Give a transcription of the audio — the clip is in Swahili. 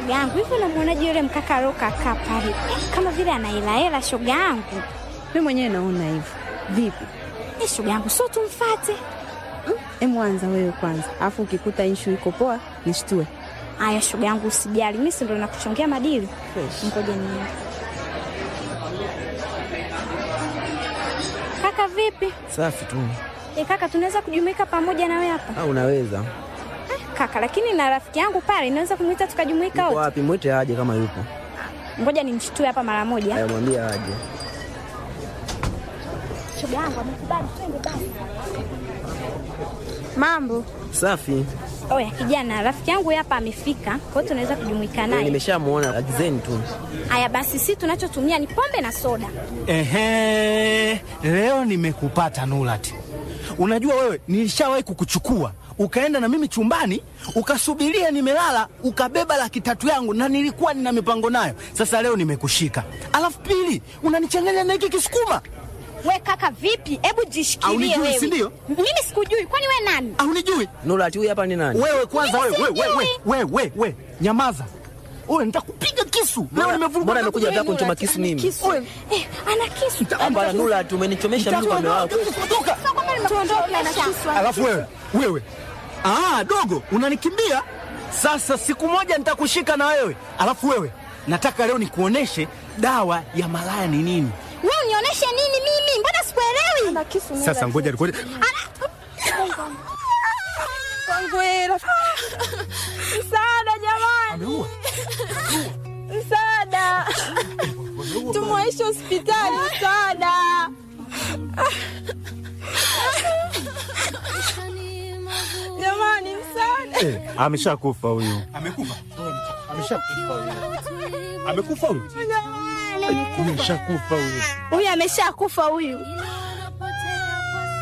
shoga yangu, hivi unamwonaje yule mkaka aliokakaa pale Eh, kama vile anaelahela shoga yangu? Mi mwenyewe naona hivyo. Vipi? Eh, shoga yangu, sio tumfate? Emu anza wewe kwanza, alafu ukikuta ishu iko poa nishtue. Aya shoga yangu, usijali, mimi si ndo nakuchongea madili. Fresh. Ngoja niende. Kaka vipi? Safi tu. E, kaka tunaweza kujumuika pamoja na wewe hapa Ah, unaweza. eh, kaka, lakini na rafiki yangu pale inaweza kumwita tukajumuika Yuko wote. wapi? Mwite aje kama yupo. Ngoja nimshtue hapa mara moja. Haya, mwambie aje. Shoga yangu amekubali, twende basi. Mambo Safi. Oya kijana, rafiki yangu hapa amefika, kwa hiyo tunaweza kujumuika Eh, naye. nimeshamuona agizeni tu. Haya basi, si tunachotumia ni pombe na soda. Ehe, leo nimekupata Nurati. Unajua wewe, nilishawahi kukuchukua ukaenda na mimi chumbani ukasubiria nimelala, ukabeba laki tatu yangu na nilikuwa nina mipango nayo. Sasa leo nimekushika, alafu pili unanichanganya na hiki kisukuma. We kaka, vipi? Hebu jishikilie Haunijui, wewe. si ndio? Mimi sikujui, kwani we nani? Haunijui Nurati, huyu hapa ni nani? wewe? Kwanza wewe, Mimi wewe, wewe, sijui. wewe, wewe, wewe, nyamaza wewe, nitakupiga kisu leo. Mbona- Nimevuruga mbona amekuja wewe, hata kunichoma Nurati, kisu ana mimi? kisu. Wewe, Eh, ana kisu. Hapana, Nurati, umenichomesha mimi kwa mume wako. Toka. Tuondoke na kisu. Alafu wewe wewe, ah, dogo unanikimbia sasa. Siku moja nitakushika na wewe. Alafu wewe, nataka leo nikuoneshe dawa ya malaya ni nini. Wewe unionyeshe nini mimi? Mbona sikuelewi? Ana kisu. Sasa ngoja nikuone. Msaada jamani. Ameua. Msaada. Tumwaishe hospitali msaada. Jamani msaada. Eh, ameshakufa huyu. Amekufa. Ameshakufa huyu. Amekufa huyu. Ameshakufa huyu. Huyu ameshakufa huyu.